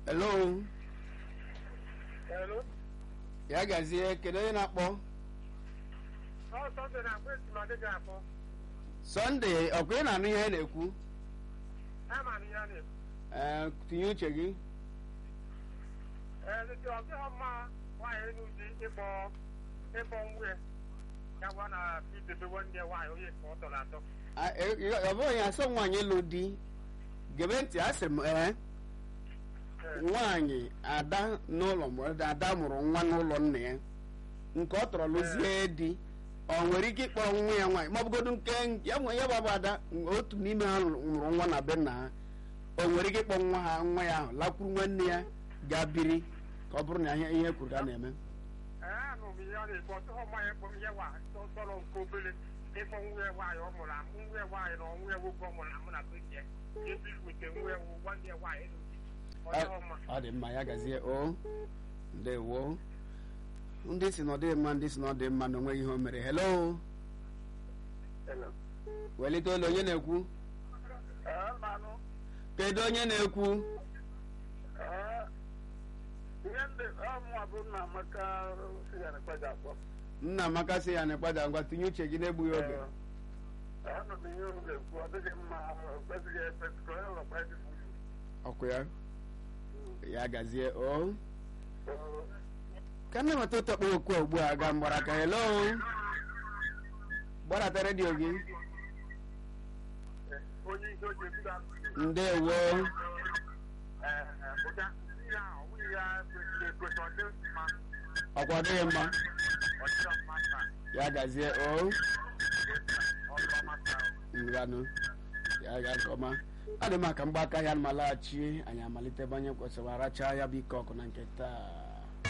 hello Hello. ya gazie kedu onye na-akpọ Ọ Sọnde na-akpọ esi ma dịghị akpọ. sọnde ọkwa ị na-anụ ihe na-ekwu Ama m ya na-ekwu. ee tinye uche gị Ee, ndị ọ dịghị mma nwaanyị enu di ịkpọ ịkpọ nwunye ya gwa na idebe nne nwaanyị onye ka ọ tọrọ atọ. A- e- e- ọ bụghị asọ nwaanyị lụ di gebe ntị asị m ee Ee, nwaanyị ada n'ụlọ mụrụ ada mụrụ nwa n'ụlọ nna ya nke ọ tọrọ lụzie di ọ nwere ike ịkpọrọ nwa ya nwaanyị ma ọ bụgodu nke ya nwe ya bụ ada otu n'ime ha nwụrụ nwa na be nna ha o nwere ike ịkpọ nwa ha nwa ya ahụ lakwuru nwanne ya ga biri ka ọ bụrụ na ihe ihe kwuru ka a na-eme ee, anụ m ya na-ekwu ọ dịghị mma ya ịkpọ m ihe nwaanyị tọ- tọrọ nke obere ịkpọ nwunye nwaanyị ọ mụrụ amụ nwunye nwaanyị na nwunye nwoke ọ mụrụ amụ na be ya ebiri wete nwunye nwanne ya nwaanyị enu di. Ọ dịghị mma. ọ dị mma ya gazie o ndewo ndị si na ọ dịghị mma ndị si na ọ dị mma na onweghị ihe o mere hello Hello. welite olu onye na-ekwu Ee, mmanụ. kedu onye na-ekwu ihe ndị ọmụwa bụ nna amaka sigara kwaja akpọ nna amaka sị ya na ịkpada ngwa tinye uche gị na-egbughị oge ọnụ bụ ihe unu ga-ekwu ọ dịghị mma ọ kwesịghị ekwesị ka onye ụlọkwa dị ọkụ ya ya gazie o ka nna nweta ụtọkpọ okwu a ugbu a ga mgbaraka hello gbarata redio gị onye isi oche ebido ndewo ụja ihe a ọnwụghị ya kwesịrị ekwesị ọ dị mma ọkwa ọ dịghị mma ọ dịghị mma taa ya gazie o ọ dị ọma taa ngwanụ ya ga nke ọma adị m aka mgbaka ya ma laghachi anyị amalite ebe anyị kwesịrị aracha ya bụ ike ọkụ na nke taa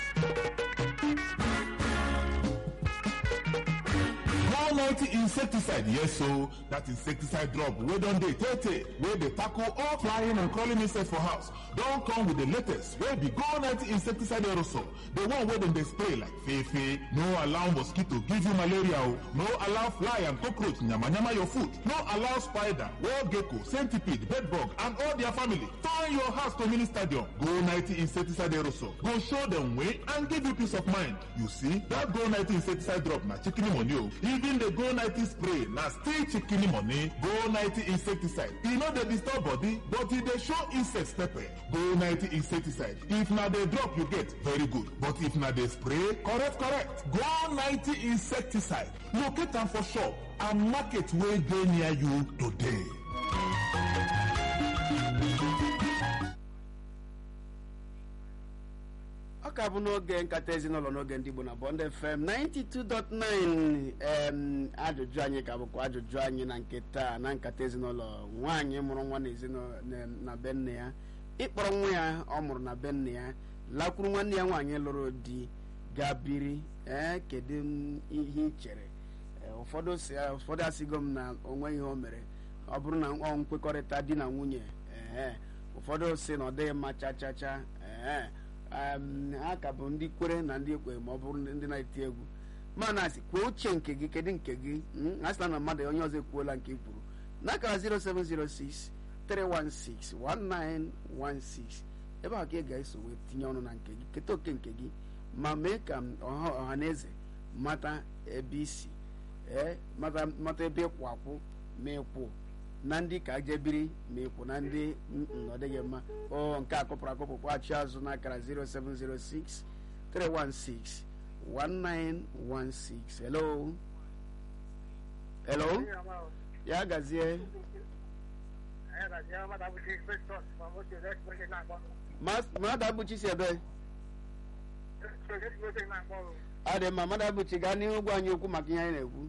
One ninety insecticide, yes so that insecticide drop wey don dey tey tey wey dey tackle all flying and crawling insects for house don come with the latest wey be Go ninety insecticide aerosol, the one wey dem dey spray like fefe. No allow mosquito give you malaria o, no allow fly and cockroach yamayama your food, no allow spider, wall gecko, centipede, bedbug and all their family turn your house to mini stadium. Go ninety insecticide aerosol go show dem way and give you peace of mind. You see, that Go ninety insecticide drop na chicken money o. Even the Go ninety spray na still chicken money. Go ninety insecticide. E no dey disturb body but e dey show insects pepper. Go ninety insecticide. If na the drop you get, very good. But if na the spray, correct correct. Go ninety insecticide. Locate am for shop and market wey dey near you today. ọ ka bụ n'oge nkata ezinụlọ n'oge ndị Igbo na Bond FM 92.9 em ajụjụ anyị ka bụkwa ajụjụ anyị na nke taa na nkata ezinụlọ nwaanyị mụrụ nwa na ezinụlọ na- na be nne ya ịkpọrọ nwa ya ọ mụrụ na be nne ya lakwuru nwanne ya nwaanyị lụrụ di ga biri ee kedu m ihe ị chere Ee, ụfọdụ si ụfọdụ asịgo m na onwe ihe o mere ọ bụrụ na ọ nkwekọrịta di na nwunye ee ụfọdụ si na ọ dịghị mma cha cha cha ee em, ha ka bụ ndị kwere na ndị ekwe ma ọ bụrụ ndị na-eti egwu mana asị kwuo uche nke gị kedu nke gị Mm, a sị na mmadụ onye ọzọ ekwuola nke i kwuru n'akara 0706 316 1916 ebe ahụ ka ị ga-eso wee tinye ọnụ na nke gị keta oke nke gị ma mee ka m ọha ọha na eze mata ebe isi ee mata mata ebe ịkwụ akwụ ma ịkwụ na ndị ka je biri ma ịkwụ na ndị mm, mm, ọ dịghị mma o nke a kụpụrụ akụpụ kpọghachi azụ n'akara 0706 316 1916 hello hello ya gazie Mas- mmadụ abụchi si ebe ọ dị mma mmadụ abụchi gaa n'ihu gwa anyị okwu maka ihe anyị na-ekwu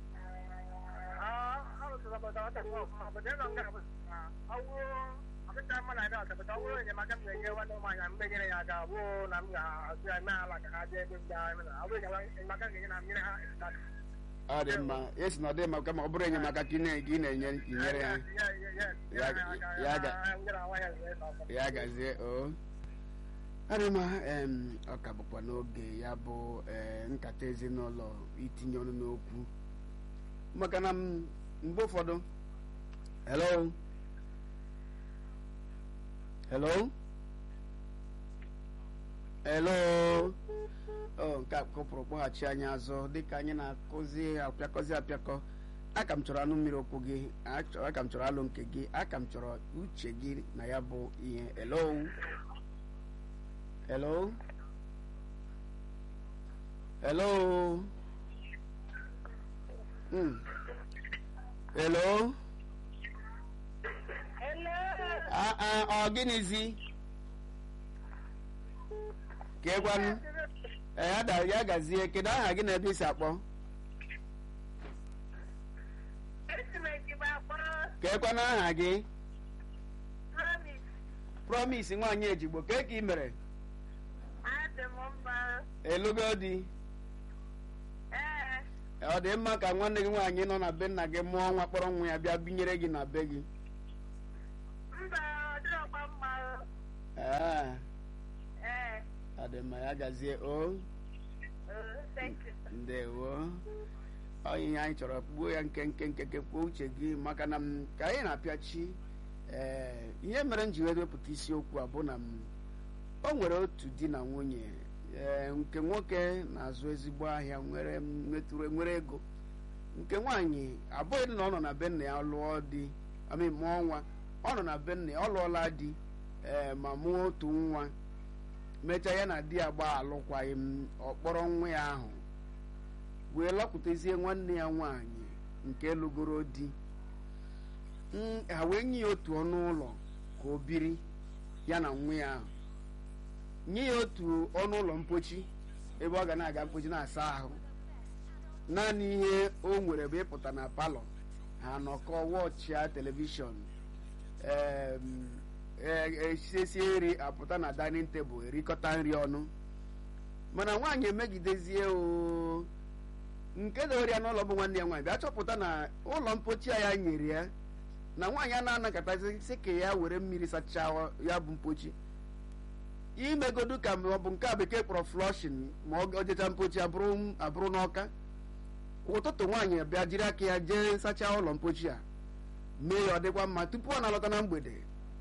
ọ dị mma esi na ọ dị mma kama ọ bụrụ enyemaka ka ị na- ka ị na-enye ka ị nyere ha ya gazie o adịma em ọ ka bụkwa n'oge ya bụ ee nkata ezinụlọ itinye ọnụ n'okwu maka na m- mgbe ụfọdụ hello hello hello o nke a kụpụrụ kpọghachi anyị azụ dịka anyị na-akụzi apịakọzi apịakọ aka m chọrọ anụ mmiri okwu gị achọ- aka m chọrọ alụ nke gị aka m chọrọ uche gị na ya bụ ihe hello hello hello Mm. hello Ah, ah, ọ gịnịzi ka egwanụ ee ya da- ya gazie kedu aha gị na ebe isi akpọ ka ekwanụ aha gị promise nwaanyị ejigbo ka ka ị mere elugo di ọ dị mma ka nwanne gị nwaanyị nọ na be nna gị mụọ nwa kpọrọ nwa ya bịa binyere gị na be gị ee ọ dị mma ya gazie o ndewo ọ ihe anyị chọrọ kpuo ya nke nke nke nke kwuo uche gị maka na m ka anyị na-apịachi ee ihe mere m ji wee wepụta isiokwu a bụ na m o nwere otu di na nwunye ee nke nwoke na-azụ ezigbo ahịa nwere nwetụrụ nwere ego nke nwaanyị abụghị na ọ nọ na be nna ya lụọ di ami mụọ nwa ọ nọ na be nna ya ọ lụọla di ee ma mụọ otu nwa mechaa ya na di ya gbaa alụkwaghị m ọ kpọrọ nwa ya ahụ wee lọpụtazie nwanne ya nwaanyị nke lụgoro di Mm, ha wee nye ya otu ọnụ ụlọ ka o biri ya na nwa ya ahụ nye ya otu ọnụ ụlọ mpochi ebe ọ ga na-aga mpochi na-asa ahụ naanị ihe o nwere bụ ịpụta na palọ ha nọkọ wọchịa telivishọn em, e- esiesie nri apụta na dining tebụl erikọta nri ọnụ mana nwaanyị emegidezie o nke dowere ya n'ụlọ bụ nwanne ya nwaanyị bịa chọpụta na ụlọ mpochi a ya nyere ya na nwaanyị a na-anakọtazi sị ka ya were mmiri sachaa ya bụ mpochi imegodu ka ma ọ bụ nke a bekee kpọrọ flushin ma ọ jecha mpochi abụrụ abụrụ n'ọka ụtụtụ nwaanyị bịa jiri aka ya jee sachaa ụlọ mpochi a mee ya ọ dịkwa mma tupu ọ na-alọta na mgbede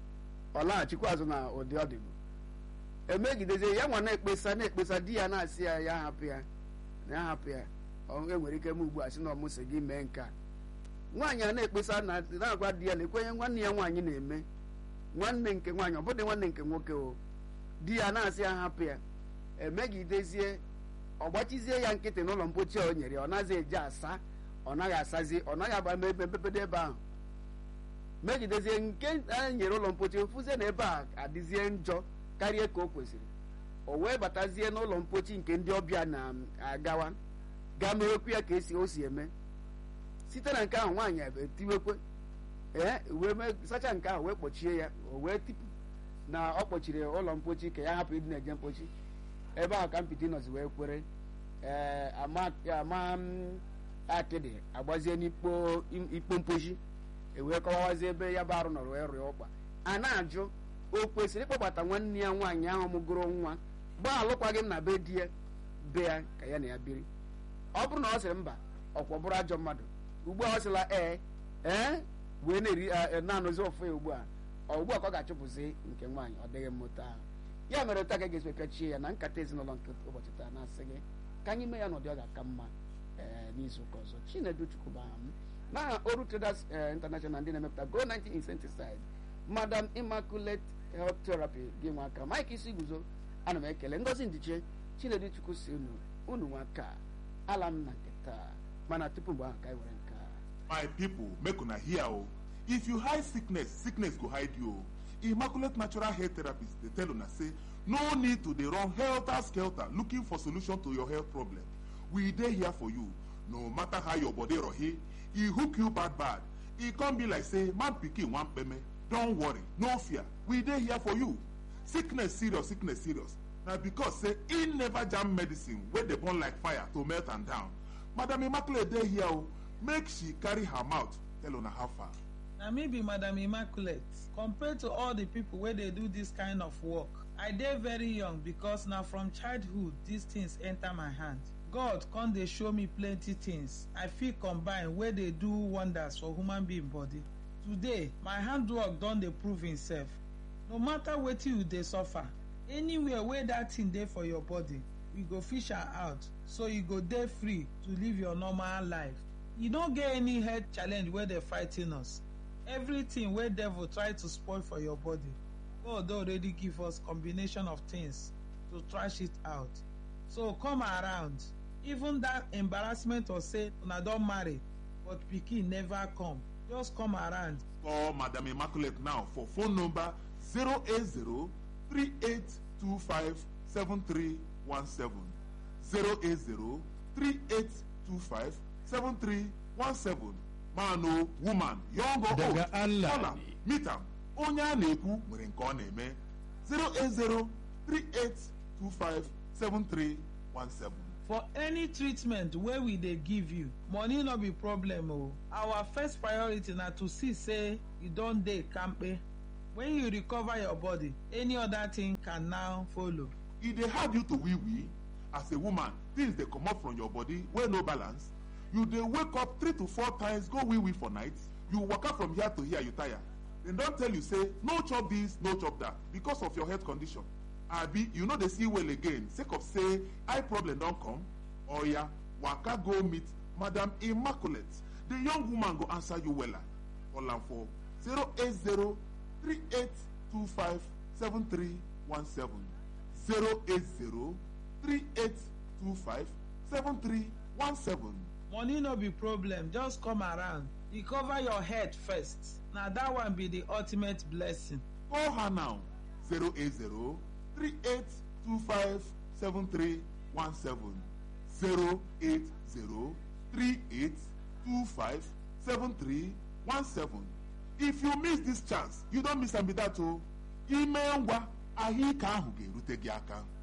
ọ laghachikwa azụ na ụdị ọ dịbụ emegidezie ya nwa na-ekpesa na-ekpesa di ya na-asị ya ya hapụ ya na ya hapụ ya ọ enwere ike m ugbu a sị na ọmụsị gị mee nke a nwaanyị a na-ekpesa na na-agwa di ya na ekwenye nwanne ya nwaanyị na-eme nwanne nke nwaanyị ọ bụdị nwanne nke nwoke o di ya na-asị ya hapụ ya emegidezie ọ gbachizie ya nkịtị n'ụlọ mpochi a o nyere ya ọ naghị eji asa ọ naghị asazi ọ naghị agba ebe mpepedo ebe ahụ megidezie nke a nyere ụlọ mpochi fụzie na ebe a adịzie njọ karịa ka o kwesịrị o wee batazie n'ụlọ mpochi nke ndị ọbịa na-agawa gaa mewekwu ya ka esi o si eme site na nke ahụ nwaanyị etiwekwe ee wee mee sacha nke ahụ wee kpọchie ya o wee tipụ na ọ kpọchiri ụlọ mpochi ka ya hapụ ịdị na-eje mpochi ebe ahụ ka mpịtị nọzi wee kwere ee ama ama m, akịdị agbazie n'ikpo ikpo mpochi ewee kọwawazie ebe ya bụ arụ nọrọ wee rụọ ụkpa a na-ajụ o kwesịrị ịkpọbata nwanne ya nwaanyị ahụ mụgoro nwa gbaa alụkwaghị m na be di ya be ya ka ya na ya biri ọ bụrụ na ọ sịrị mba ọkwọ bụrụ ajọ mmadụ ugbu a ọ sịla ee ee wee na-eri a- na-anụzi ọfụ ya ugbu a ọ ugbu a ka ọ ga-achụpụzi nke nwaanyị ọ dịghị mmụta ahụ ya mere taa ka ga-esi pịachie ya na nkata ezinụlọ nke ụbọchị taa na-asị gị ka anyị mee ya n'ụdị ọ ga-aka mma ee n'izu ụka ọzọ chinedu chukwu bụ aha m n'aha oru traders eh, international ndị na-emepụta go 90 insecticide madam immaculate health therapy gị nwa aka mike isi guzo ana m ekele ngozi ndiche chinedu chukwu si unu unu nwa aka ala m na nke taa mana tupu mgbe ahụ ka anyị were nke a my people make una hear o if you hide sickness sickness go hide you o immaculate natural hair therapist dey tell una say no need to dey run helter skelter looking for solution to your health problem we dey here for you no matter how your body rohi e hook you bad bad e come be like say man pikin wan kpeme don worry no fear we dey here for you sickness serious sickness serious na because say e never jam medicine wey dey burn like fire to melt am down madam immaculate dey here o make she carry her mouth tell una how far. na me be madam immaculate compared to all the people wey dey do this kind of work i dey very young because na from childhood these things enter my hand god come dey show me plenty things i fit combine wey dey do wonders for human being body today my handwork don dey prove himself no matter wetin you dey suffer anywhere wey dat thing dey for your body we go fish am out so you go dey free to live your normal life e no get any health challenge wey dey fighting us everything wey devil try to spoil for your body god don already give us combination of things to trash it out so come around even that embarrassment of say una don marry but pikin never come just come around Call Madam Immaculate now for phone number 080 3825 7317. 080 3825 7317. Man o woman, young or old, Daga Allah call am, ne. meet am. Onye a na-ekwu nwere nke ọ na-eme. 080 3825 7317. for any treatment wey we dey give you money no be problem o our first priority na to see say you don dey kampe when you recover your body any other thing can now follow e dey hard you to wee wee as a woman things dey comot from your body wey no balance you dey wake up three to four times go wee wee for night you waka from here to here you tire dem don tell you say no chop this no chop that because of your health condition abi you no dey see well again sake of say eye problem don come oya waka go meet madam immaculate the young woman go answer you wella call am for 080 3825 7317 080 3825 7317 money no be problem just come around recover your head first na that one be the ultimate blessing Call her now 080 3825 7317 080 3825 7317 If you miss this chance, you don't miss am be that o ime ngwa ahụike ahụ ga-erute gị aka